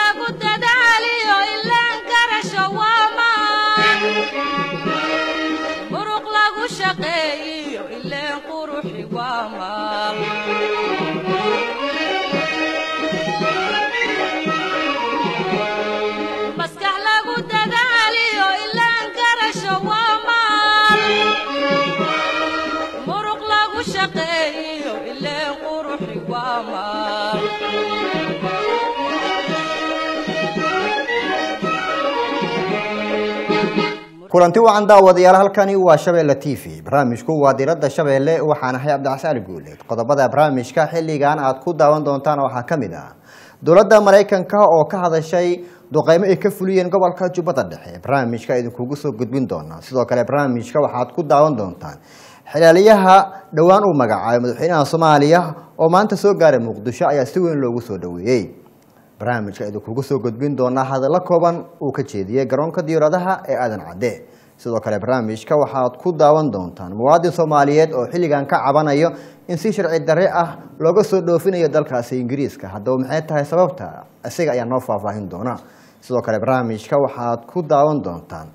lagu dadaaliyo ilaan garasho waa maan muruq lagu shaqeeyiyo ileen quruxi waa maal maskax lagu dadaaliyo ilaan garasho waa maal muruq lagu shaqeeyiyo ileen quruxi waa maal kulanti wacan daawadayaal halkani waa shabeelle t v barnaamijku waa diradda shabeelle waxaan ahay cabdixasaan guuleed qodobada barnaamijka xilligan aad ku daawan doontaan waxaa ka mid ah dowladda maraykanka oo ka hadashay duqeymo ay ka fuliyeen gobolka jubbada dhexe barnaamijka idinkugu soo gudbin doonaa sidoo kale barnaamijka waxaad ku daawan doontaan xilaaliyaha dhowaan uu magacaabay madaxweynaha soomaaliya oo maanta soo gaaray muqdisho ayaa si weyn loogu soo dhoweeyey barnaamijka idinkugu soo gudbin doonaa hadallo kooban uu ka jeediyey garoonka diyaaradaha ee aadan cadde sidoo kale barnaamijka waxaad ku daawan doontaan muwaadin soomaaliyeed oo xilligan ka cabanayo in si sharci darre ah looga soo dhoofinayo dalkaasi ingiriiska haddaba maxay tahay sababta isaga ayaa noo faahfaahin doona sidoo kale barnaamijka waxaad ku daawan doontaan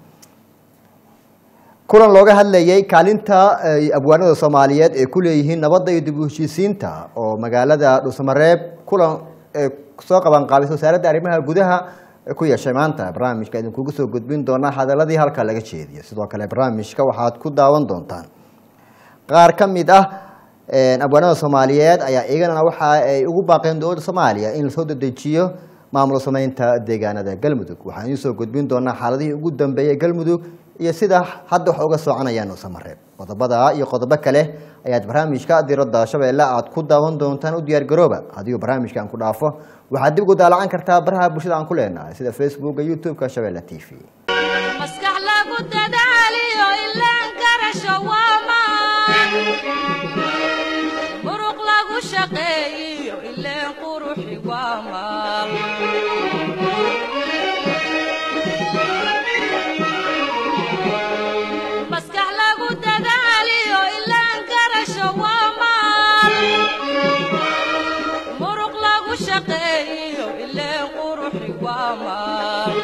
kulan looga hadlayay kaalinta ay abwaanada soomaaliyeed ee ku leeyihiin nabadda iyo dib u heshiisiinta oo magaalada dhuusamareeb kulan ee soo qaban qaabisay wasaaradda arrimaha gudaha ku yeeshay maanta barnaamijka idinkugu soo gudbin doonaa hadaladii halka laga jeediyo sidoo kale barnaamijka waxaad ku daawan doontaan qaar ka mid ah abwaanada soomaaliyeed ayaa iyagana waxa ay ugu baaqeen dowladda soomaaliya in lasoo dedejiyo maamul sameynta deegaanada galmudug waxaan idiin soo gudbin doonaa xaaladihii ugu dambeeyey galmudug iyo sida hadda wax uga soconayaan dhuusamareeb qodobada iyo qodobo kale ayaad barnaamijka diradda shabeelle aad ku daawan doontaan u diyaar garooba haddii barnaamijka aan ku dhaafo waxaad dib ugu daalacan kartaa baraha bulshada aan ku leenahay sida facebooka youtube-ka shabeelle t v maskax lagu dadaaliyo ilaan garasho waa maan muruq lagu shaqeeyiyo ileen quruxi waa maal maskax lagu dadaaliyo ilaan garasho waa maal muruq lagu shaqeeyiyo ileen quruxi waa maal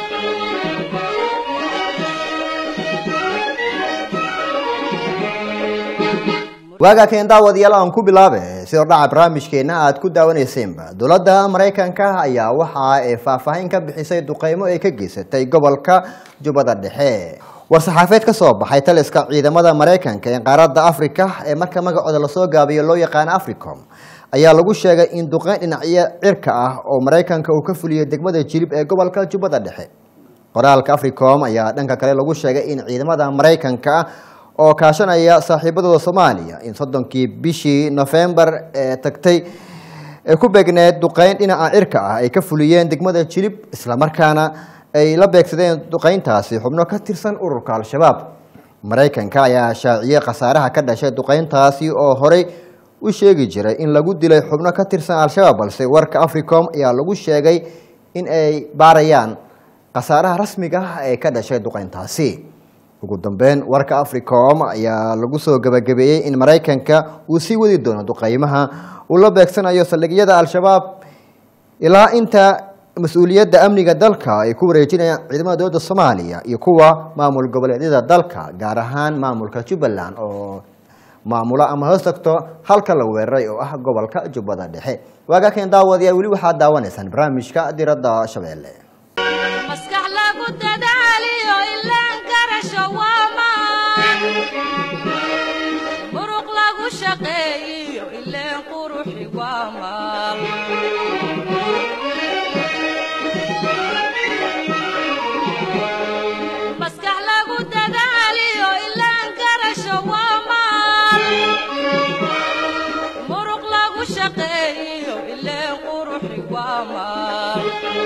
waagaa keen daawadayaal aan ku bilaabe sidoo dhaca barnaamijkeena aad ku daawanaysaenba dowladda maraykanka ayaa waxa ay faahfaahin ka bixisay duqeymo ay ka geysatay gobolka jubbada dhexe war-saxaafeed ka soo baxay taliska ciidamada maraykanka ee qaaradda africa ee marka magacooda lasoo gaabiyo loo yaqaano africom ayaa lagu sheegay in duqeyn dhinacyo cirka ah oo maraykanka uu ka fuliyey degmada jilib ee gobolka jubbada dhexe qoraalka africom ayaa dhanka kale lagu sheegay in ciidamada maraykanka oo kaashanaya saaxiibadooda soomaaliya in soddonkii bishii nofembar ee tagtay ee ku beegneed duqeyn dhinaca cirka ah ay ka fuliyeen degmada jilib islamarkaana ay la beegsadeen duqeyntaasi xubno ka tirsan ururka al-shabaab maraykanka ayaa shaaciyey khasaaraha ka dhashay duqeyntaasi oo horey u sheegi jiray in lagu dilay xubno ka tirsan al-shabaab balse warka africom ayaa lagu sheegay in ay baarayaan khasaaraha rasmiga ah ee ka dhashay duqeyntaasi ugu dambeyn warka africom ayaa lagu soo gabagabeeyey in maraykanka uu sii wadi doono duqeymaha uu la beegsanayo saldhigyada al-shabaab ilaa inta mas-uuliyadda amniga dalka ay ku wareejinayaan ciidamada dowladda soomaaliya iyo kuwa maamul goboleedyada dalka gaar ahaan maamulka jubbaland oo maamulo ama hoos tagto halka la weeraray oo ah gobolka jubbada dhexe waagaa keen daawadayaal weli waxaad daawanaysaan barnaamijka diradda shabeelle maskax lagu dadaaliyo ilaan garasho waa maan muruq lagu shaqeeyiyo ileen quruxi waa maal maskax lagu dadaaliyo ilaan garasho waa maal muruq lagu shaqeeyiyo ileen quruxi waa maal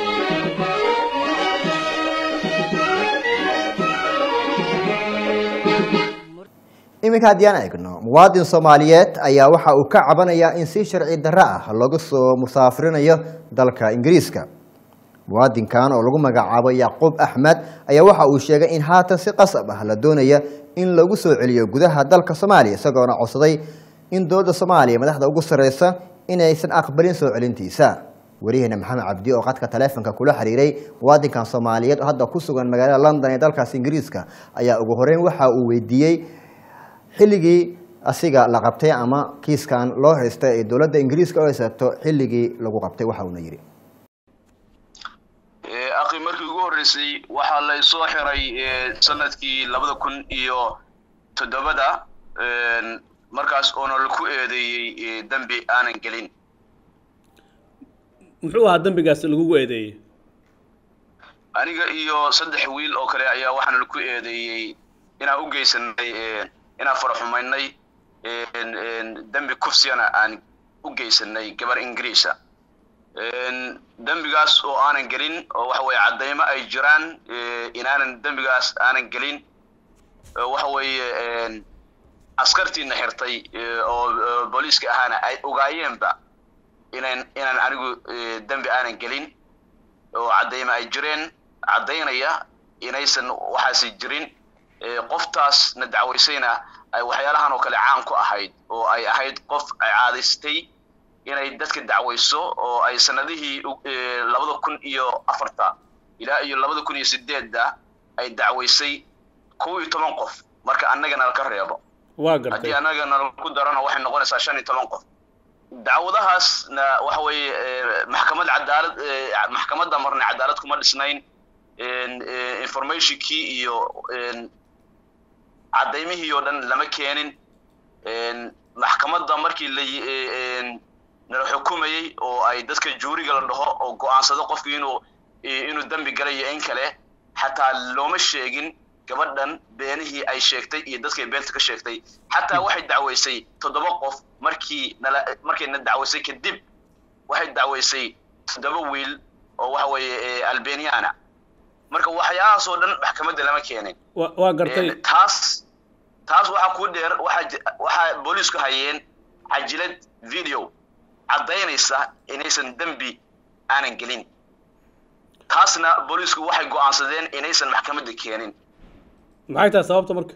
iminka haddii aan eegno muwaadin soomaaliyeed ayaa waxa uu ka cabanayaa in si sharci darro ah laga soo musaafirinayo dalka ingiriiska muwaadinkan oo lagu magacaabo yacquub axmed ayaa waxa uu sheegay in haatan si qasab ah la doonaya in lagu soo celiyo gudaha dalka soomaaliya isagoona codsaday in dowladda soomaaliya madaxda ugu sarreysa inaysan aqbalin soo celintiisa wariyaheena maxamed cabdi oo qadka taleefonka kula xiriiray muwaadinkan soomaaliyeed oo hadda ku sugan magaalada london ee dalkaas ingiriiska ayaa ugu horeyn waxa uu weydiiyey xilligii asiga la qabtay ama kiiskan loo haysta ee dowladda ingiriiska oo haysato xilligii lagu qabtay waxa uuna yidhi akhi markii ugu horreysay waxaa la soo xiray sanadkii labada kun iyo toddobada markaas oona laku eedeeyey dembi aanan gelin muxuu ahaa dembigaas lagugu eedeeyey aniga iyo saddex wiil oo kale ayaa waxaana laku eedeeyey inaan u geysanay inaan faraxumaynay dembi kufsiyana aan u geysanay gabar ingiriisa dembigaas oo aanan gelin oo waxa weeye caddaymo ay jiraan inaanan dembigaas aanan gelin waxa weeye askartiina xirtay oo booliiska ahaana ay ogaayeenba inan inaan anigu dembi aanan gelin oo caddaymo ay jireen caddaynaya inaysan waxaasi jirin qoftaasna dacwaysayna ay waxyaalahan oo kale caan ku ahayd oo ay ahayd qof ay caadaystay inay dadka dacwayso oo ay sanadihii labada kun iyo afarta ilaa iyo labada kun iyo sideedda ay dacwaysay kow iyo toban qof marka annagana laka reebo waa gartay haddii annagana laku darana waxay noqonaysaa shan iyo toban qof dacwadahaasna waxa weeye maxkamad cadaalad maxkamadda marna cadaalad kuma dhisnayn informationkii iyo caddaymihii oo dhan lama keenin maxkamadda markii la nala xukumayey oo ay dadka juuriga la dhaho oo go'aansado qofku inuu inuu dembi galay iyo in kale xataa looma sheegin gabadhan beenihii ay sheegtay iyo dadkay beenta ka sheegtay xataa waxay dacwaysay toddoba qof markii nala markay na dacwaysay kadib waxay dacwaysay toddoba wiil oo waxa weeye albaniana marka waxyaalahaas oo dhan maxkamadda lama keenin wa waa gartay taas taas waxaa ku dheer waxaa waxaa booliisku hayeen cajilad video caddaynaysa inaysan dembi aanan gelin taasna booliisku waxay go'aansadeen inaysan maxkamadda keenin maxay tahay sababta marka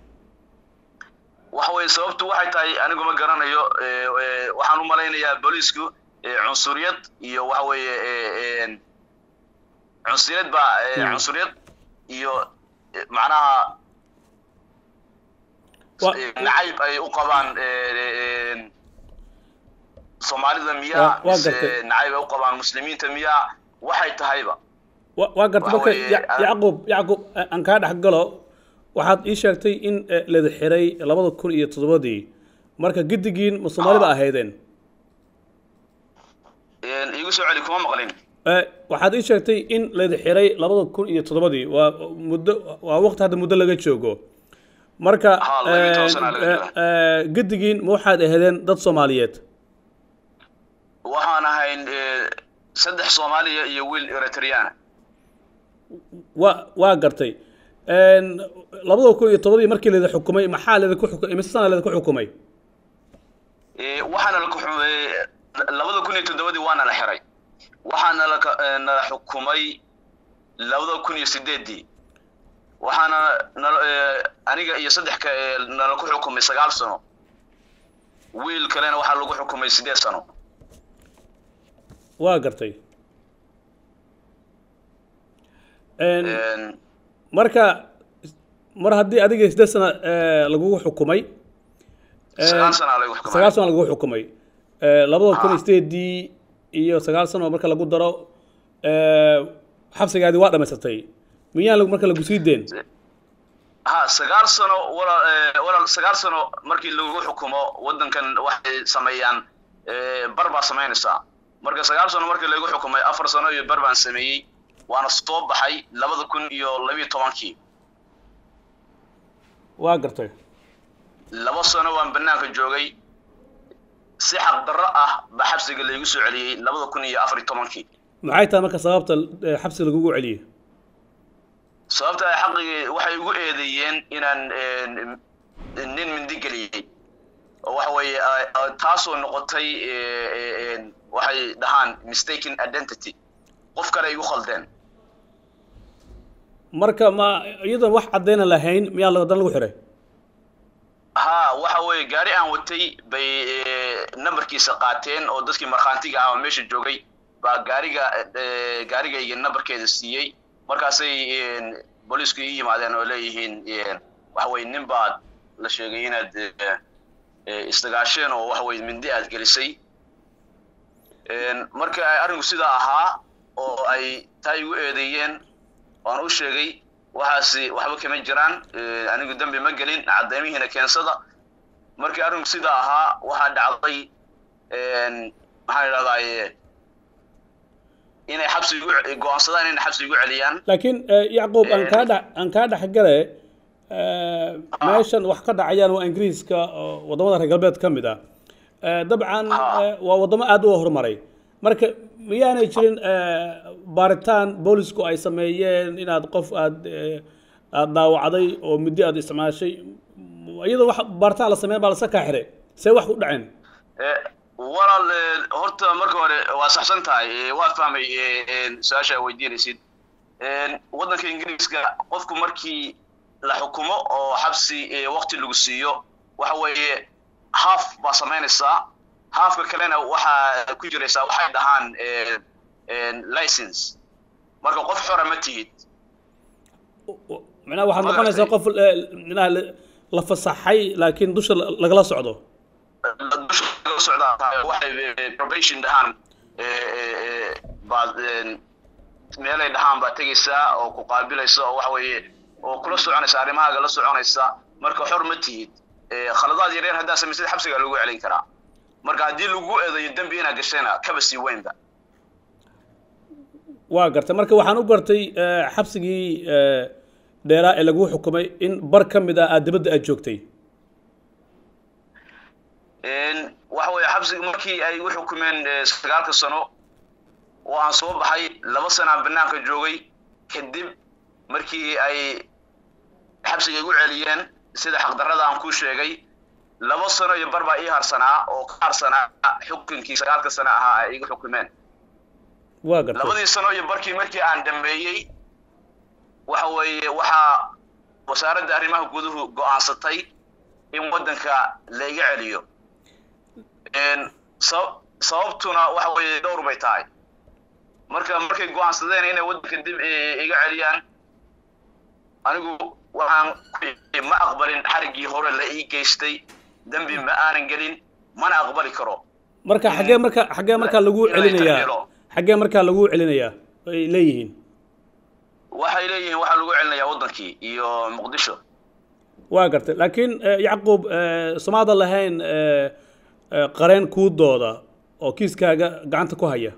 waxa weeye sababtu waxay tahay anigu ma garanayo waxaan u malaynayaa booliisku cunsuriyad iyo waxa weeye cunsuriyad baa cunsuriyad iyo macnaha nacayb ay u qabaan soomaalida miyaa waa mise gartay. nacayb ay u qabaan muslimiinta miyaa waxay tahayba wa waa gartay Waxa marka weeye, Ya- aan- yacquub yacquub eh, aan kaa dhex galo waxaad ii sheegtay in eh, lada xiray labada kun iyo toddobadii marka giddigiin ma soomaalida ahaydeen iigu soo celi kuma maqlin Eh, waxaad ii sheegtay in lada xiray labada kun iyo toddobadii waa muddo waa waqti hadda muddo laga joogo marka Ha, laba iyo toban sana laga eh, jooga. eh, giddigiin ma waxaad ahaydeen dad soomaaliyeed waxaan ahayn eh, saddex soomaaliya iyo wiil eritreana waa waa gartay En, labada kun iyo toddobadii markii lada xukumay maxaa ladinku xukumay imise sana ladinku xukumay Eh, waxaana la kuxumay labada kun iyo toddobadii waana la xiray waxaana la ka- eh, nala xukumay labada kun iyo sideedii waxaana nala eh, aniga iyo saddex ka eh, nala ku xukumay sagaal sano wiil kalena waxaa lagu xukumay sideed sano waa gartay En, En, marka mar haddii adiga siddeed sana eh, lagugu xukumay en, sagaal sanaa lagu xukumay sagaal sano lagugu xukumay Eh, labada kun iyo Ah. sideedii iyo sagaal sano marka lagu daro eh, xabsigaadii waa dhamaysatay miyaan lagu- marka lagu sii deen ha sagaal sano walaal eh, walaal sagaal sano markii lagu xukumo waddankan waxay sameeyaan eh, bar baa samaynaysaa marka sagaal sano markii lagu xukumay afar sano iyo bar baan sameeyey waana soo baxay labada kun iyo labiyo tobankii waa gartay laba sano waan banaanka joogay si xaqdarro ah baa xabsiga laygu soo celiyey labada kun iyo afar iyo tobankii maxay tahay marka sababta eh, xabsi lagugu celiyey sababta ay xaqigii waxay igu eedeeyeen inaan eh, nin mindi geliyey oo waxa weeye ah, ah, taasoo noqotay eh, eh, eh, waxay dhahaan mistaken identity qof kale ay igu khaldeen marka ma iyadoon wax caddayna lahayn miyaa la- haddana lagu xiray ha waxa weeye gaari aan watay bay eh, nambarkiisa qaateen oo dadkii markhaantiga ah oo meesha joogay baa gaariga eh, gaarigayga nambarkeeda siiyey markaasay een, booliisku ii yimaadeen oo leeyihiin een, waxa weye nin baad la sheegay inaad eh, eh, isdagaasheen oo waxa weye mindi aad gelisay Een, marka ay arrinku sidaa ahaa oo ay taa igu eedeeyeen waan u sheegay waxaasi waxba kama jiraan eh, anigu dembi ma gelin caddaymihiina keensada markii arrinku sidaa ahaa waxaa dhacday een, maxaan idhahdaa inay xabsi igu go-aansadaan inay xabsi igu celiyaan laakiin eh, yacquub aan kaa dhex aan kaa dhexgale eh, meeshan wax ka dhacayaan waa ingiriiska oo waddamada reer galbeed ka mid ah Eh, dabcan Ah. eh, waa waddamo aad u horumaray marka miyaanay jirin eh, baaritaan boolisku ay sameeyeen inaad qof aad eh, aad daawacday oo muddo aad isticmaashay iyadoo wax baaritaan la sameyn baa lasa kaa xiray see wax u dhaceen Eh, walaal eh, horta marka hore waa saxsan tahay eh, waa fahmay eh, een, su-aasha aad weydiinaysid Een, waddanka ingiriiska qofku markii la xukumo oo xabsi eh, waqti lagu siiyo waxa weeye haaf baa samaynaysaa haafka kalena waxaa ku jiraysaa waxay dhahaan eh, een, license marka qof xora ma tihid macnaha waxaad Ma noqonaysaa garatay. qof eh, macnaha la- la fasaxay laakiin dusha la- lagala socdo dusha laga socdaa tahay waxay eh, probation dhahaan eh, eh, eh, baad een, meelay dhahaan baad tegaysaa oo ku qaabilaysa oo waxa weeye oo kula soconaysa arrimahaaga la soconaysa marka xor ma tihid Eh, khaladaad yaryar haddaa samaysad xabsigaa lagu celin karaa marka haddii lagu eedayo dembi inaad gashayna kaba sii weynba waa gartay marka waxaan u gartay eh, xabsigii eh, dheeraa ee lagu xukumay in bar ka mid ah aad dibadda aad joogtay Een, waxa weeye xabsiga markii ay u xukumeen eh, sagaalka sano oo aan soo baxay laba sana aan banaanka joogay kadib markii ay xabsiga igu celiyeen sida xaqdarrada aan ku sheegay laba sano iyo bar baa ii harsanaa oo ka harsanaa xukunkii sagaalka sano ahaa ay igu xukumeen waa gartay labadii sano iyo barkii markii aan dhameeyey waxa weeye waxaa wasaaradda arrimaha guduhu go'aansatay in waddanka la iga celiyo Een, sab- sababtuna waxa weeye dhowr bay tahay marka markay go'aansadeen inay waddanka dib i- iga celiyaan anigu waxaan ku ma aqbalin xariggii hore la ii geystay dembi ma aanan gelin mana aqbali karo marka xaggee marka xaggee markaa lagu inay celinayaa taageero. xaggee markaa lagu celinayaa ay leeyihiin waxay leeyihiin waxaa lagu celinayaa waddankii iyo muqdisho waa gartay laakiin eh, yacquub eh, somaadan lahayn eh, eh, qareen kuudooda oo kiiskaaga gacanta ku haya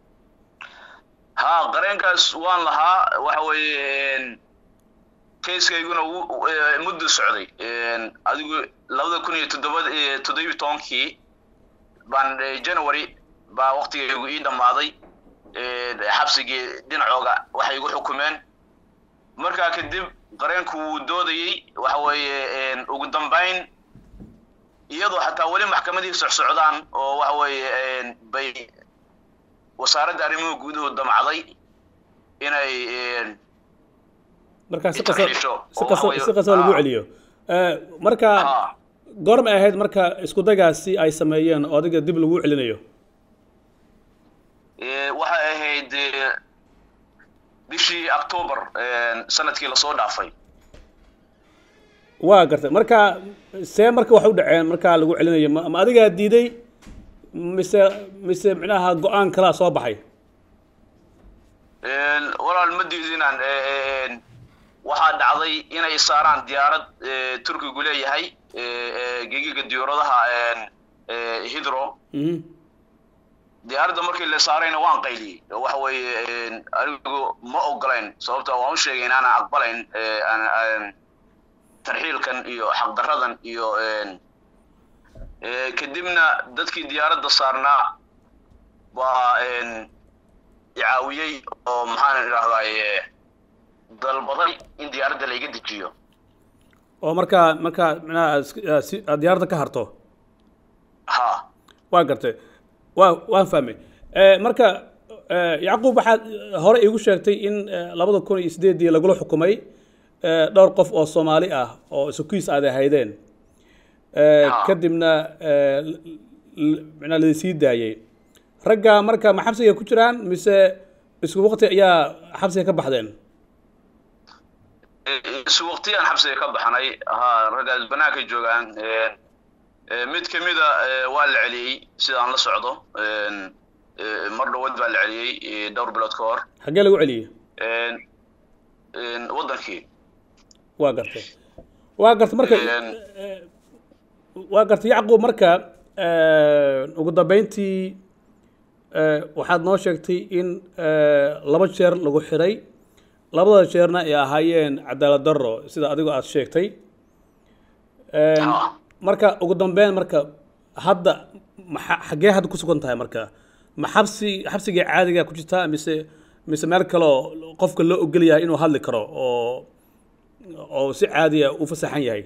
ha qareenkaas waan lahaa waxa weeye kayskayguna wuu- eh, muddo socday Een, adigu labada kun iyo toddoba toddobiyo tobankii baan eh, january baa waqtigaygu ii dhammaaday Een, xabsigii dhinacooga waxay igu xukumeen markaa kadib qareenku wuu doodayey waxa weeye een, ugu dambayn iyadoo xataa weli maxkamadihii socsocdaan oo waxa weeye een, bay wasaaradda arrimuhu guduhu damcday inay een, markaa si Inta qasa xidhiisho, si oo qasa waxa weeye- si qasa lagu ah. celiyo Eh, marka ah, goormay ahayd marka isku dagaasi ay sameeyeen oo adiga dib lagu celinayo ee, waxay ahayd ee, bishii october een, sanadkii lasoo dhaafay waa gartay marka see marka wax u dhaceen markaa lagu celinayo ma ma adigaa diiday mise mise micnaha go-aan kalaa soo baxay Een, walaal ma diidinaan ee, een, waxaa dhacday inay saaraan diyaarad ee, turkigu leeyahay ee, ee, gegiga diyaaradaha een, ee, hidro Mhm. diyaaradda markii la saarayna waan qayliyey waxa weeye een, anigu ma ogolayn sababta waan u sheegay inaanan aqbalayn ee, aan- aan tarxiilkan iyo xaqdarradan iyo een, ee, kadibna dadkii diyaaradda saarnaa baa een, icaawiyey oo maxaan idhahdaaye dalbaday in diyaaradda la iga dejiyo oo markaa markaa micnaha is- ah, si aad diyaaradda ka harto ha waa gartay waa waan fahmay Eh, marka eh, yacquub waxaad hore iigu sheegtay in eh, labada kun iyo sideedii lagula xukumay eh, dhowr qof oo soomaali ah oo isukiis aad ahaydeen Eh, Ah. kadibna eh, l- l- micnaa ladisii daayey ragga marka ma xabsiga ku jiraan mise isku waqti ayaa xabsiga ka baxdeen isu waqtiyaan xabsiga ka baxnay ha raggaas banaanka joogaan mid ka mida waa la celiyey sidaan la socdo mar dhawood baa la celiyey dhowr bilood ka hor xaggee lagu celiyey waddankii waa gartay waa gartay marka waa gartay yacquub marka ugu dambeyntii waxaad noo sheegtay in laba jeer lagu xiray labada jeerna ay ahaayeen cadaalad darro sida adigoo aada sheegtay marka ugu dambeyn marka hadda maxa xaggee hadda ku sugan tahay marka ma xabsi xabsigii caadiga ku jirtaa mise mise meel kaleo qofka loo ogol yahay inuu hadli karo oo oo si caadiya u fasaxan yahay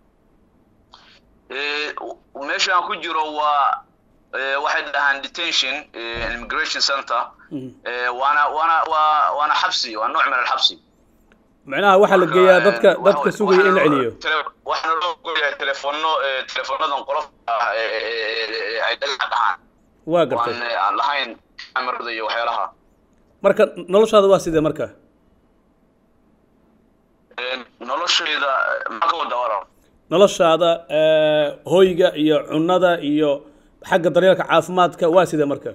meeshaan ku jiro waa waxay dhahaan detention immigration center waana waana waa waana xabsi waa nooc min alxabsi macnaha waxaa la geeyaa dadka dadka sugaya in la celiyo waxaana loo goyaa telefono telefonadan qolofka ah ay dhagax dhahaan waa gartay waan aan lahayn camerada iyo waxyaalaha marka noloshaada waa sidee marka noloshayda maxaa ka wadaa walaal noloshaada hoyga iyo cunada iyo xagga daryeelka caafimaadka waa sidee marka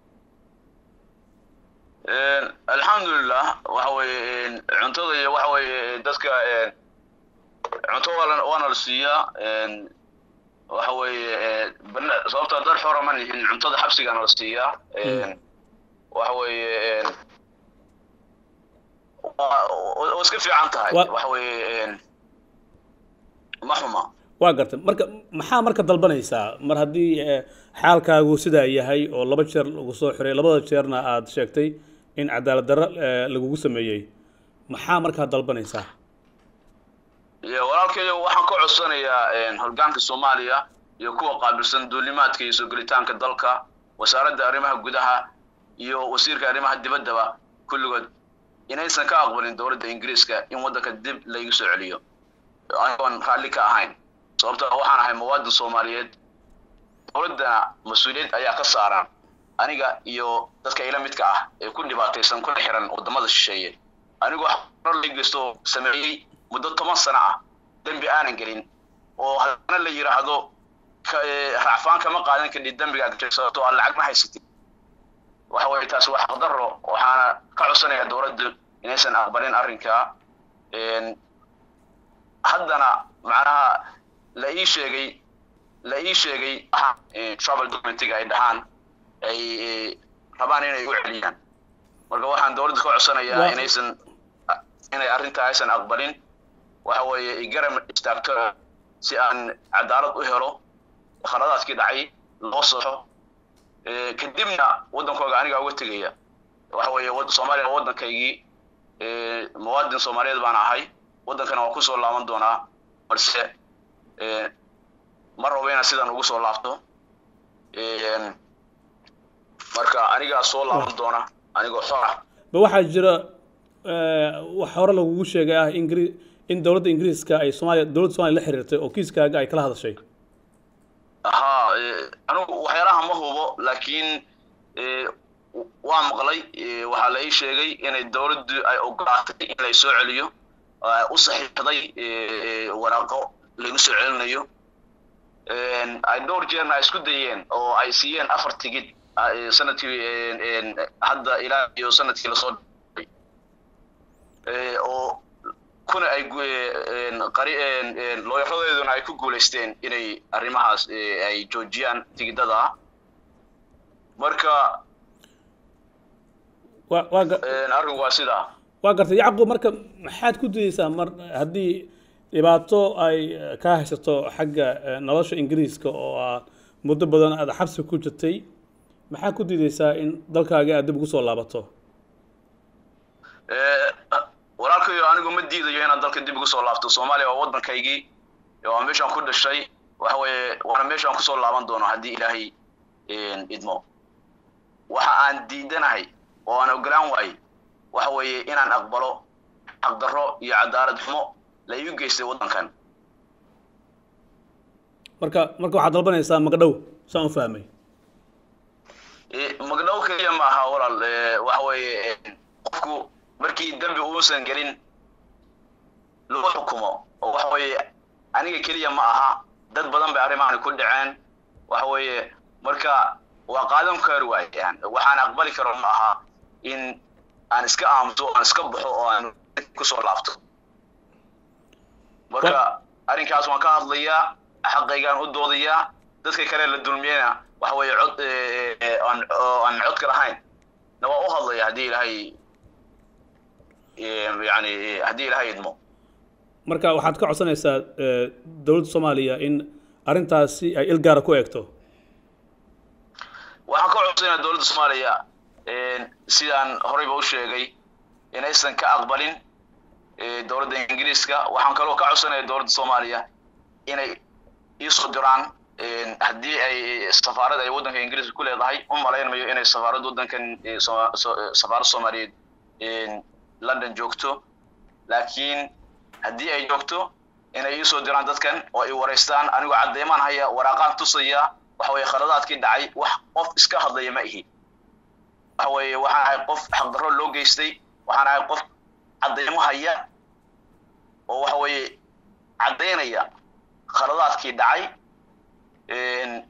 alxamdulilah waxa weeye cuntada iyo waxa weeye dadka cunto waala waana la siiyaa waxa weeye bana sababta dad xora ma nihin cuntada xabsigana la siiyaa waxa weeye waa iska fiican tahay waxa weeye ma xuma waa gartay marka maxaa marka dalbanaysaa mar haddii xaalkaagu sidaa yahay oo laba jeer lagu soo xiray labada jeerna aada sheegtay in cadaalad darro lagugu sameeyey maxaa markaa dalbanaysaa walaalkayo waxaan ka codsanayaa hoggaanka soomaaliya iyo kuwa qaabilsan duulimaadka iyo soo gelitaanka dalka wasaaradda arrimaha gudaha iyo wasiirka arrimaha dibaddaba kulligood inaysan ka aqbalin dowladda ingiriiska in waddanka dib laygu soo celiyo anigoon raalli ka ahayn sababta waxaan ahay muwaadin soomaaliyeed dowladdana mas-uuliyad ayaa ka saaran aniga iyo dadka ila midka ah ee ku dhibaataysan kuna xiran waddamada shisheeye anigoo xaro laygeysto sameeyey muddo toban sano ah dembi aanan gelin oo haddana la yidhaahdo racfaan kama qaadan kadhid dembiga aad sababto aan lacag ma haysatid waxa weeye taasi waa xaqdarro waxaana ka codsanayaa dowladdu inaysan aqbalin arrinkaa haddana macnaha la ii sheegay la ii sheegay travel documentiga ay dhahaan ay rabaan inay u celiyaan marka waxaan dowladda ka codsanayaa inaysan inay arrintaa aysan aqbalin waxa weeye igaram istaagto si aan cadaalad u helo khaladaadkii dhacay loo soxo kadibna waddankooga aniga uga tegaya waxa weeye soomaaliya waa waddankaygii muwaadin soomaaliyeed baan ahay waddankana waa kusoo laaban doonaa balse ma rabo inaan sidan ugu soo laabto marka anigaa soo laaban doona anigoo xor ah ba waxaa jira wax hore lagugu sheegay ah ingri in dowladda ingiriiska ay soomaaliya dowladda somalia la xiriirtay oo kiiskaaga ay kala hadashay ha anigu waxyaalaha ma hubo laakiin waa maqlay waxaa la ii sheegay inay dowladdu ay ogolaatay in lay soo celiyo u saxiixday waraaqo lagu soo celinayo ay dhowr jeerna ay isku dayeen oo ay siiyeen afar tigid sanadkii hadda ilaa iyo sanadkii lasoo oo kuna ay qari looyaradeeduna ay ku guulaysteen inay arrimahaas ay joojiyaan tigidada marka arrinku waa sidaa waa gartay yacquub marka maxaad ku dayeysaa mar haddii dhibaato ay kaa haysato xagga nolosha ingiriiska oo aad muddo badan aad xabsi ku jirtay maxaa ku diideysaa in dalkaaga aad dib ugu soo laabato walaalkayo anigu ma diidayo inaad dalka dib ugu soo laabto soomaaliya waa waddankaygii waa meeshaan ku dhashay waxa weeye waana meeshaan kusoo laaban doono haddii ilaahay idmo waxa aan diidanahay oo aan ogolaan waayey waxa weeye inaan aqbalo xaqdarro iyo cadaalad xumo la iu geystay waddankan marka marka waxaad dalbanaysaa magdhow saan u fahmay Eh, magdhow keliya ma aha walaal eh, waxa weeye eh, qofku markii dembi uusan gelin lagu xukumo oo waxa weeye aniga keliya ma aha dad badan bay arrimahan ku dhaceen waxa weeye marka waa qaadan kari waayaan waxaan aqbali karo ma aha in aan iska aamuso aan iska baxo oo aan kusoo laabto marka arrinkaas waan ka hadlayaa xaqaygaan u doodayaa dadka kale la dulmiyena waxa weeye cod eh, eh, aan oo aan codka lahayn na waa u hadlaya haddii ilaahay eh, yani eh, haddii ilaahay idmo marka waxaad ka codsanaysaa eh, dowladda soomaaliya in arrintaasi ay il gaara ku eegto waxaan ka codsanaya dowladda soomaaliya sidaan horeyba u sheegay inaysan ka aqbalin eh, dowladda ingiriiska waxaan kaloo ka codsanaya dowladda soomaaliya inay iisoo diraan eh, haddii ay safaarad ay waddanka ingiriiska ku leedahay u malaynmayo inay safaarad waddankan eh, Soma- so- eh, safaarad soomaaliyeed eh, london joogto laakiin haddii ay joogto inay iisoo diraan dadkan oo ay wareystaan anigoo caddeemaan haya waraaqaan tusaya waxa weeye khaladaadkii dhacay wax qof iska hadlaya ma ihi waxa weeye waxaan ahay qof xaqdarro loo geystay waxaan ahay qof caddeemo haya oo waxa weeye caddaynaya khaladaadkii dhacay Een,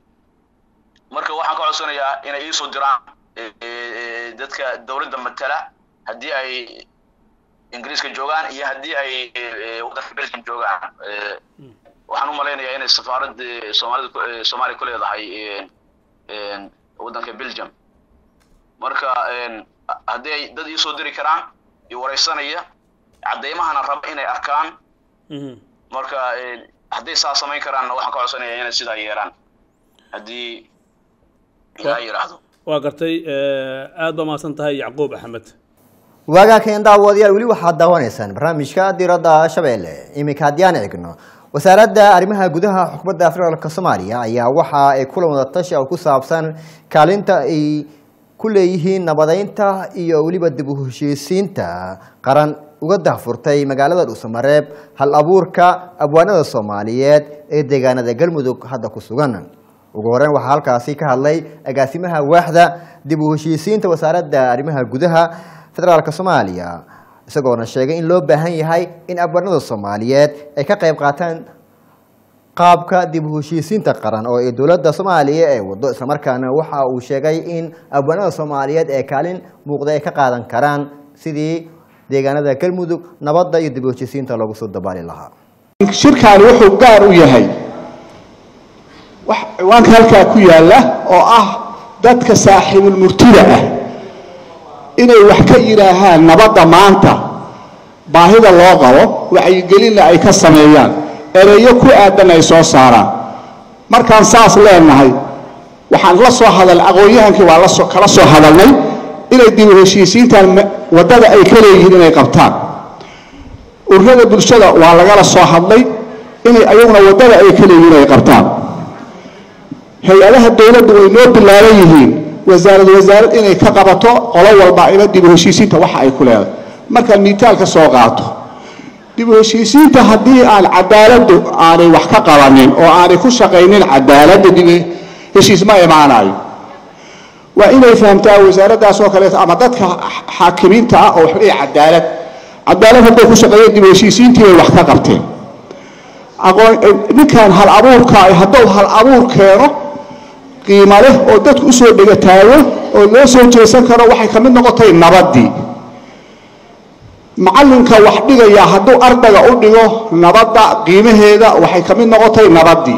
marka waxaan ka codsanayaa inay iisoo diraan eh, eh, dadka dowladda matala haddii ay ingiriiska joogaan iyo haddii ay eh, eh, waddanka belgium joogaan Eh, waxaan u malaynayaa inay safaarad eh, soomaalida ku- eh, soomaaliya ku leedahay een, een, waddanka belgium marka een, haddii ay dad iisoo diri karaan iyo wareysanaya caddeymahana raba inay arkaan Mhm. marka een, hadday saa samayn karaanna waxaan ka codsanayaa inay sidaa yeeraan haddii ilaa yidhaahdo waa gartay eh, aad baa mahadsan tahay yacquub axmed waagaa keen daawadayaal weli waxaad daawanaysaan barnaamijka diradda shabeelle iminka haddii aan eegno wasaaradda arrimaha gudaha xukuumadda federaalk soomaaliya ayaa waxa ay kulan wada tashi oo ku saabsan kaalinta ay ku leeyihiin nabadeynta iyo weliba dib u heshiisiinta qaran uga dahfurtay magaalada dhuusamareeb hal abuurka abwaanada soomaaliyeed ee deegaanada galmudug hadda ku sugan ugu horeyn waxaa halkaasi ka hadlay agaasimaha waaxda dib u heshiisiinta wasaaradda arrimaha gudaha federaalk soomaaliya isagoona sheegay in loo baahan yahay in abwaanada soomaaliyeed ay ka qayb qaataan qaabka dib u heshiisiinta qaran oo ay dowladda soomaaliya ay wado islamarkaana waxa uu sheegay in abwaanada soomaaliyeed ee kaalin muuqda ay ka qaadan karaan sidii deegaanada galmudug nabadda iyo dib u heshiisiinta loogu soo dabaali lahaa shirkaani wuxuu gaar u yahay wax ciwaanka halkaa ku yaalla oo ah dadka saaxiibulmurtida ah inay wax ka yidhaahaan nabadda maanta baahida loo qabo wacyigelinna ay ka sameeyaan ereyo ku aadan ay soo saaraan markaan saas leenahay waxaan la soo hadal aqoon-yahankii waa la soo kala soo hadalnay inay dib u heshiisiintan ma- waddada ay ka leeyihiin inay qabtaan ururada bulshada waa lagala soo hadlay inay ayaguna waddada ay ka leeyihiin ay qabtaan hay-adaha dowladdu way noo bilaaban yihiin wasaarad wasaarad inay ka qabato qolo walba ila dib u heshiisiinta waxa ay ku leedahay markaan miitaal ka soo qaato dib u heshiisiinta haddii aan cadaaladdu aanay wax ka qabanin oo aanay ku shaqaynin cadaaladda dib u heshiis ma imaanayo waa inay fahamtaa wasaaraddaas oo kaleeto ama dadka xaakimiinta ah oo wax leeyahay cadaalad cadaalad hadday ku shaqeeyeen dib u heshiisiintii bay wax ka qabteen aqoon ninkan hal abuurka ah hadduu hal abuur keeno qiimo leh oo dadku usoo dhegataago oo loo soo jeesan karo waxay ka mid noqotay nabaddii macallinka wax dhigaya hadduu ardayga u dhigo nabadda qiimaheeda waxay ka mid noqotay nabaddii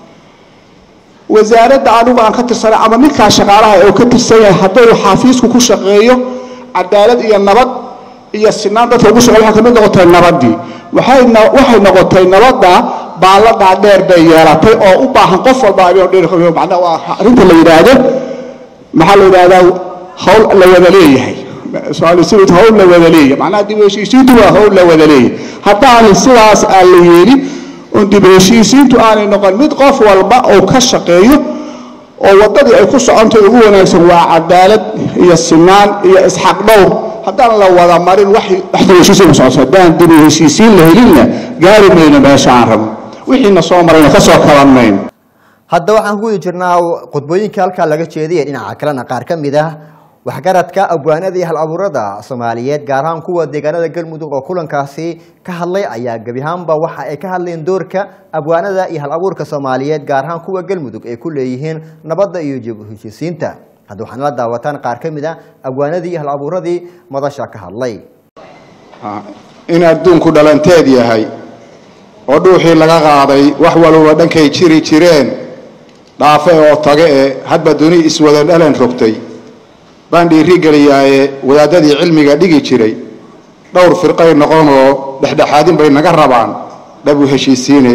wasaaradda anigu aan ka tirsanay ama ninkaa shaqaalaha oo ka tirsan yahay hadduu xafiisku ku shaqeeyo cadaalad iyo nabad iyo sinaan dadka ugu shaqeeyo waxay ka mid noqotay nabaddii waxay no- waxay noqotay nabadda baalladaa dheer bay yeelatay oo u baahan qof walba abeen dheer macnaha waa arrinta la yidhaahdo maxaa la yidhahdaa hawl la wada leeyahay Soomaali sibid hawl la wada leeyahay macnaha dib u heshiisiintu waa hawl la wada leeyahay haddaan sidaas aan la yeelin oo dib u heshiisiintu aanay noqon mid qof walba oo ka shaqeeyo oo waddadii ay ku socontay ugu wanaagsan waa cadaalad iyo sinaan iyo isxaq dhowr haddaan la wada marin wax wax dib u heshiisiin ku socoto haddaan dib u heshiisiin la helinna gaari mayno meesha aan rabno wixiina soo marayna ka soo kaban mayno hadda waxaan ku wadi jirnaa khudbooyinka halkaa laga jeediyay dhinaca kalena qaar ka mid ah waxgaradka abwaanada iyo hal abuurada soomaaliyeed gaar ahaan kuwa deegaanada galmudug oo kulankaasi ka hadlay ayaa gebi ahaanba waxa ay ka hadleen doorka abwaanada iyo hal abuurka soomaaliyeed gaar ahaan kuwa galmudug ay ku leeyihiin nabadda iyo jib heshiisiinta hadda waxaana la daawataan qaar ka mid ah abwaanadii iyo hal abuuradii madasha ka hadlay in adduunku dhalanteed yahay oo dhuuxii laga qaaday wax walba dhankay jiri jireen dhaafe oo tage ee hadba duni iswada dhalan rogtay baan dhiiri geliyaaye wadaadadii cilmiga dhigi jiray dhowr firqay noqon oo dhexdhexaadin bay naga rabaan dhabu heshiisiine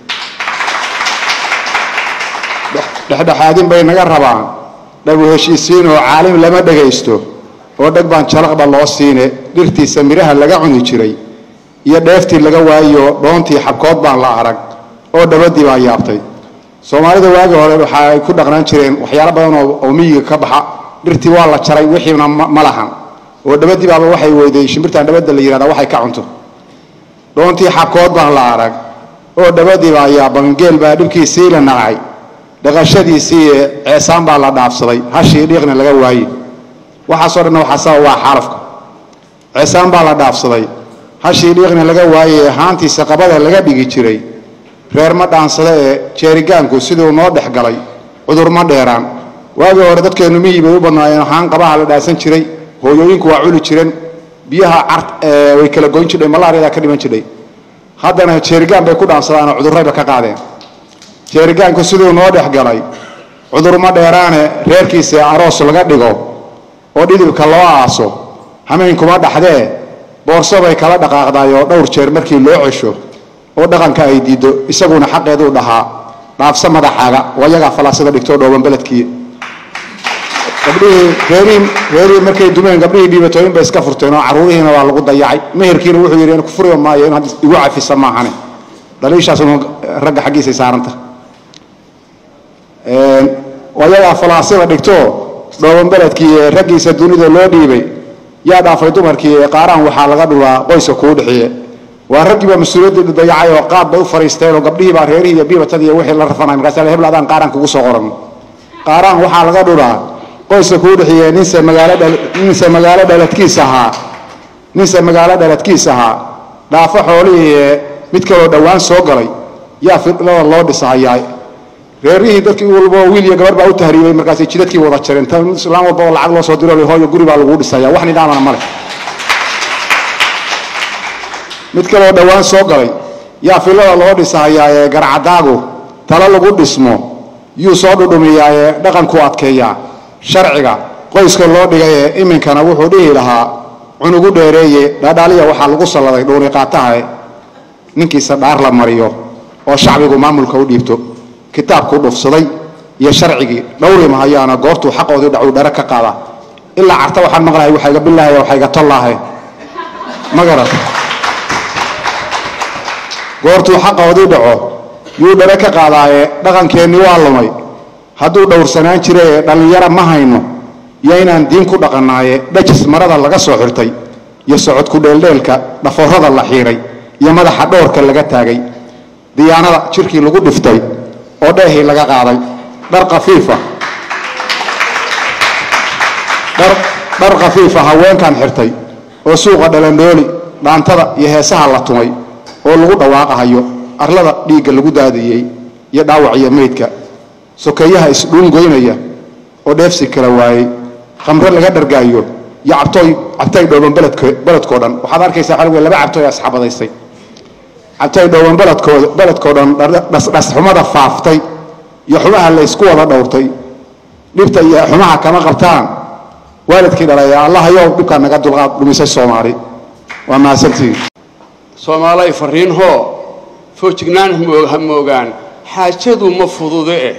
dhexdhexaadin bay naga rabaan dhabu heshiisiin oo caalim lama dhagaysto oo dheg baan jalaqba loo siine dhirtiisa midhaha laga cuni jiray iyo dheeftii laga waayo dhoontii xabkood baan la arag oo dhabadii baan yaabtay soomaalida waagi hore waxa ay ku dhaqnaan jireen waxyaalo badan oo oo miyiga ka baxa dhirtii waa la jaray wixiina ma ma lahan oo dhabadii baaba waxay weyday shimbirtan dhabada la yihahda waxay ka cunto dhoontii xabkood baan la arag oo dhabadii baa yaaban geel baa dhibkiisii la nacay dhaqashadiisii ceesaan baa la dhaafsaday hashii dhiiqna laga waaye waxaasoo dhanna waxaa sabab waa xarafka ceesaan baa la dhaafsaday hashii dhiiqna laga waaye haantiisa qabada laga dhigi jiray reer ma dhaansada ee jeerigaanku siduu noo dhex galay cudur ma dheeraan waagii hore dadkeennu miyi bay u badnaayeen haan qabaha la dhaasan jiray hooyooyinku waa culi jireen biyaha cart ee way kala goyn jidhay malaariyadaa ka dhiman jidhay haddana jeerigaan bay ku dhaansadaanoo cudurrayba ka qaadeen jeerigaanku siduu noo dhex galay cudur ma dheeraane reerkiisa aroos laga dhigo oo dhidibka loo aaso hameenkuma dhaxdee boorso bay kala dhaqaaqdaayoo dhowr jeer markii loo cesho oo dhaqanka ay diiddo isaguna xaqeeduu dhahaa dhaafsa madaxaaga oo iyagaa falaasada dhigtoo dhooban beledkii gabdhihii reerihii reerihii markay dumeen gabdhihii dhiibatooyin bay iska furteen oo carruurihiina waa lagu dayacay meherkiina wuxuu yidhi in ku furiba maayo in hadda igu cafisa maahane dhaliishaasuna ragga xaggiisay saaranta oo iyagaa falaasada dhigtoo dhooban beledkii ee raggiisa dunida loo dhiibay yaa dhaafay dumarkii ee qaaraan waxaa laga dhulaa qoyska kuu dhixiye waa raggiiba mas-uuliyaddii dayacay oo qaad bay u fariisteen oo gabdhihii baa reerihii iyo biibatadii iyo wixii la rafanay markaasa hebel adaan qaaraan kugu soo qoran qaaraan waxaa laga dhulaa qoyska kuu dhixiye ninse magaalo dhal ninse magaalo dhaladkiis ahaa ninse magaalo dhaladkiis ahaa dhaafo xoolihii ee mid kaloo dhowaan soo galay yaa fidlada loo dhisahayaa reerihii dadkii walba wiil iyo gabar baa u tahriibay markaasay jidadkii wada jareen tan islaan walba oo lacag loo soo diro hooyo guri baa lagu dhisaya wax nidhaamana male mid kaloo dhowaan soo galay yaa filada loo dhisahayaa ee garcadaagu talo lagu dhismo yuu soo dhudhumiyaa ee dhaqanku adkeeyaa sharciga qoyska loo dhigay ee iminkana wuxuu dhihi lahaa cunugu dheereeye dhaadhaaliya waxaa lagu salladay dhuuni qaatahae ninkiisa dhaar la mariyo oo shacbigu maamulka u dhiibto kitaabkuu dhufsaday iyo sharcigii dhowri mahayaana goortuu xaqoodii dhacuu dhare ka qaada ilaa carta waxaan maqlahay waxayga bilaahay waxayga tollaahe ma garata goortuu xaqoodii dhaco yuu dhare ka qaadaaye dhaqankeennii waa lumay hadduu dhowrsanaan jira ee dhallinyara ma hayno iyo inaan diin ku dhaqannaaye dhajis marada laga soo xirtay iyo socodku dheeldheelka dhaforrada la xiiray iyo madaxa dhowrka laga taagay diyaanada jirkii lagu dhiftay oo dheehii laga qaaday dhar kafiifa dhar dhar khafiifa haweenkan xirtay oo suuqa dhalandhooli dhaantada iyo heesaha la tumay oo lagu dhawaaqahayo arlada dhiigga lagu daadiyey iyo dhaawac iyo meydka sokeeyaha isdhuungoynaya oo dheefsi kala waayey khamre laga dhargaayo iyo cabtooy cabtay dhooban beledko beledkoo dhan waxaad arkaysaa xalwe laba cabtooy asxabadaystay cabtay dhooban beledkooda beledkoo dhan dhasxumada faaftay iyo xumaha la ysku wada dhowrtay dhibta iyo xumaha kama qabtaan waalidkii dhalay allahayow dhibkaa naga dulqaad dhumisay soomaali waa mahadsantihiin soomaalay fariin hoo foojignaan hamo- ha moogaan xaajadu ma fudude eh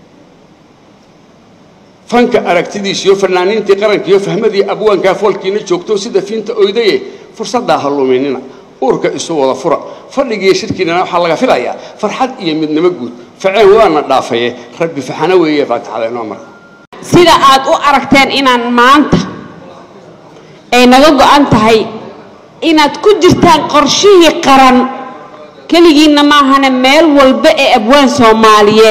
fanka aragtidiisa iyo fanaaniintii qaranka iyo fahmadii abwaankaa foolkiina joogto sida fiinta oydaye fursaddaa ha luminina uurka isu wada fura fadhigiiyo shirkiinana waxaa laga filayaa farxad iyo midnimo guud faceen waana dhaafaye rabbi faxana weeye faatixada inoo marka sida aad u aragteen inaan maanta ay naga go-an tahay inaad ku jirtaan qorshihii qaran keligiinna maahane meel walba ee abwaan soomaaliyeed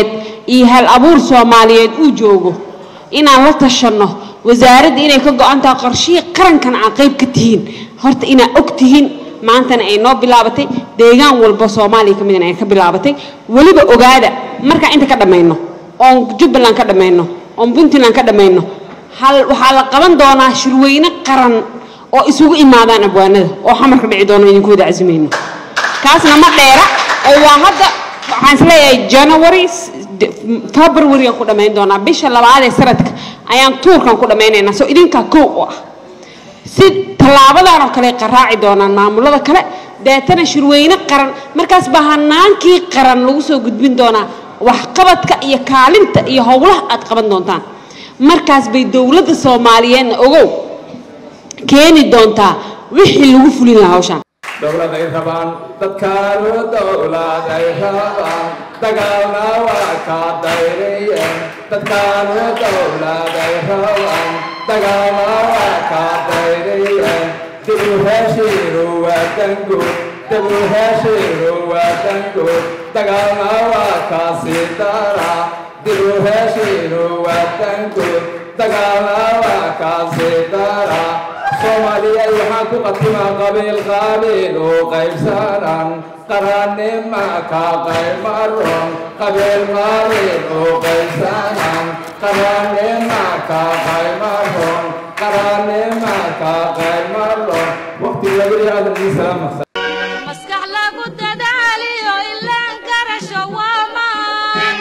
iyo hal abuur soomaaliyeed uu joogo inaan la tashanno wasaaradda inay ka go-an tahay qorshihii qarankan aan qayb ka tihiin horta inaa og tihiin maantana ay noo bilaabatay deegaan walba soomaaliya ka midna ay ka bilaabatay weliba ogaada markaan inta ka dhammayno oon jubbaland ka dhammayno oon puntland ka dhammayno hal waxaa la qaban doonaa shirweyne qaran oo isugu imaadaan abwaanada oo xamarka dhici doono idinku wada casimayno kaasna ma dheera oo waa hadda waxaan isleeyahay january february aan ku dhammayn doonaa bisha labaad ee sanadka ayaan tuurkan ku dhammaynaynaa soo idinkaa kow oo ah si tallaabadan oo kale qaraaci doonaan maamulada kale deetana shirweyne qaran markaas baa hanaankii qaran lagu soo gudbin doonaa waxqabadka iyo kaalinta iyo howlaha aad qaban doontaan markaas bay dowladda soomaaliyeedna ogow keeni doontaa wixii lagu fulin lahaa hawshaan dowlad ay rabaan dadkaanu dowlad ay rabaan dagaalna waa ka dayriyeen dadkaanu dowlad ay rabaan dagaalna waa ka dayriyeen dib u heshiinu waa danguud dib u heshiinu waa danguud dagaalna waa ka sii dara dib u heshiinu waa danguud dagaalna waa ka sii dara soomaaliyay waxaan ku qatimaa qabiil qabiil u qaybsanan qarannima ka qaymaron qabiil qabiil u qaybsanan qarannima ka qaymaron qarannima ka qaymaron waqti lagu yihahdo maskax lagu dadaaliyo ilaan garasho waamaan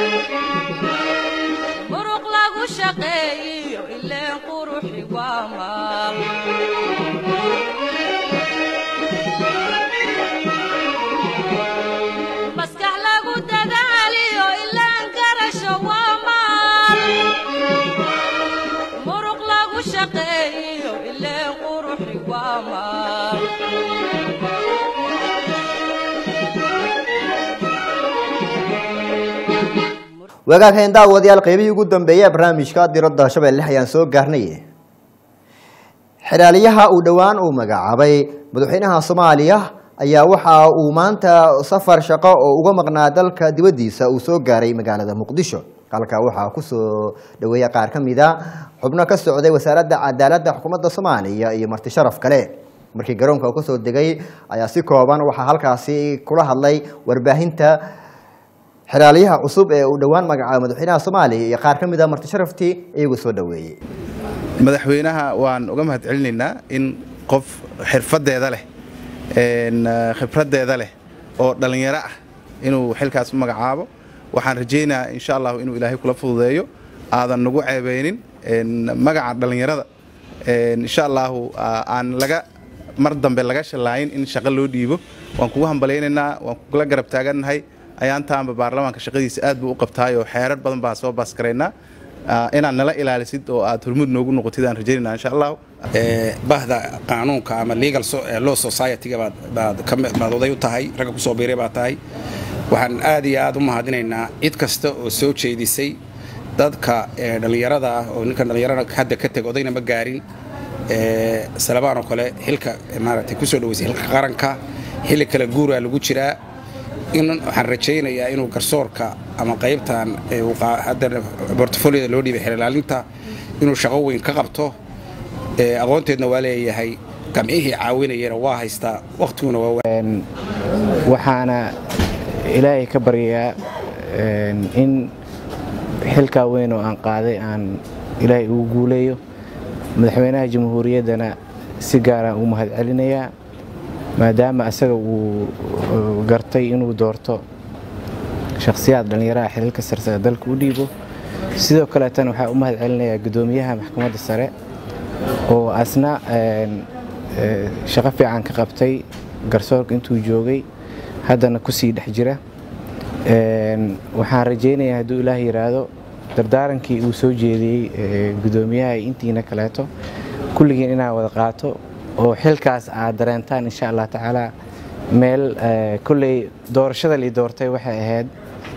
muruq lagu shaqeeyiyo ileen quruxi waamaan maskax lagu dadaaliyo ilaan garasho waamaan muruq lagu shaqeeyiyo ileen quruxi waamaan wagaaghayn daawadayaal qaybihii ugu dambeeyay ee barnaamijka diradda shabeelle ayaan soo gaarnay xiraaliyaha uu dhowaan uu magacaabay madaxweynaha soomaaliya ayaa waxa uu maanta safar shaqo oo uga maqnaa dalka dibaddiisa uu soo gaaray magaalada muqdisho halkaa waxaa kusoo dhaweeya qaar ka mida xubno ka socday wasaaradda cadaaladda xukuumadda soomaaliya iyo marti sharaf kale markii garoonka uu kasoo degay ayaa si kooban waxaa halkaasi kula hadlay warbaahinta xiraaliyaha cusub ee uu dhowaan magacaabay madaxweynaha soomaaliya iyo qaar ka mid a marti sharaftii iyagu soo dhaweeyey madaxweynaha waan uga mahad celinaynaa in qof xirfadeeda leh khibraddeeda leh oo dhallinyaro ah inuu xilkaas u magacaabo waxaan rajaynayaa insha allahu inuu ilaahay kula fududeeyo aadan nagu ceebeynin magaca dhallinyarada insha allahu aan laga mar dambe laga shallaayin in shaqo loo dhiibo waan kugu hambalaynaynaa waan kugula garab taagannahay ayaantaanba baarlamaanka shaqadiisa aad buu u qabtaayoo xeerar badan baan soo baaskaraynaa inaad nala ilaalisid oo aad hormud noogu noqotid aan rajaynayna insha allahu bahda qaanuunka ama legal law society-ga baad baad ka baad oday u tahay ragga kusoo biiray baad tahay waxaan aad iyo aad u mahadinaynaa cid kasta oo soo jeedisay dadka dhallinyarada ah oo ninkan dhallinyarada hadda ka teg odayna ma gaarin salabaan oo kale xilka maaragtay kusoo dhaweysay xilka qaranka xilli kale guuraa lagu jiraa in waxaan rajaynayaa inuu garsoorka ama qaybtan hadda bortfolioda loo dhiibay xeelilaalinta inuu shaqo weyn ka qabto aqoonteedna waa leeyahay gamcihii caawinayana waa haystaa waqtiguna waa waxaana ilaahay ka baryayaa in xilkaa weyn oo aan qaaday aan ilaahay ugu guuleeyo madaxweynaha jamhuuriyaddana si gaaraan ugu mahad celinayaa maadaama asaga uu gartay inuu doorto shakhsiyaad dhallinyaraha xiriirka sarsare dalka u dhiibo sidoo kaleetana waxaa u mahad celinayaa guddoomiyaha maxkamadda sare oo asna shaqo fiican ka qabtay garsoorka intuu joogay haddana kusii dhex jira waxaan rajaynayaa hadduu ilaah yidhaahdo dardaarankii uu soo jeediyey guddoomiyaha intiina kaleeto kulligiin inaan wada qaato oo xilkaas aad dareentaan insha allah tacaala meel kolley doorashada lii doortay waxay ahayd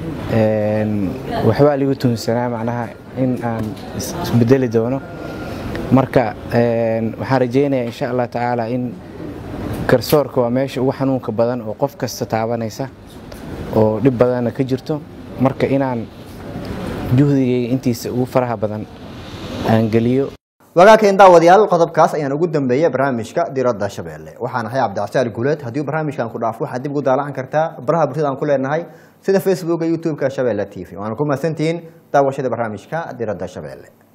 waxbaa ligu tuhunsanaa macnaha in aan isbedeli doono marka waxaan rajaynayaa insha allah tacaala in garsoorka waa meesha ugu xanuunka badan oo qof kasta taabanaysa oo dhib badanna ka jirto marka inaan juhdigayga intiisa ugu faraha badan aan geliyo wagaakeen daawadayaal qodobkaas ayaan ugu dambeeyay barnaamijka diradda shabeelle waxaan ahay cabdicasaal guuleed haddii barnaamijkan ku dhaafo waxaad dib ugu daalacan kartaa baraha bulshada aan ku leenahay sida facebooka youtube-ka shabeelle t v waana ku mahadsantihiin daawashada barnaamijka diradda shabeelle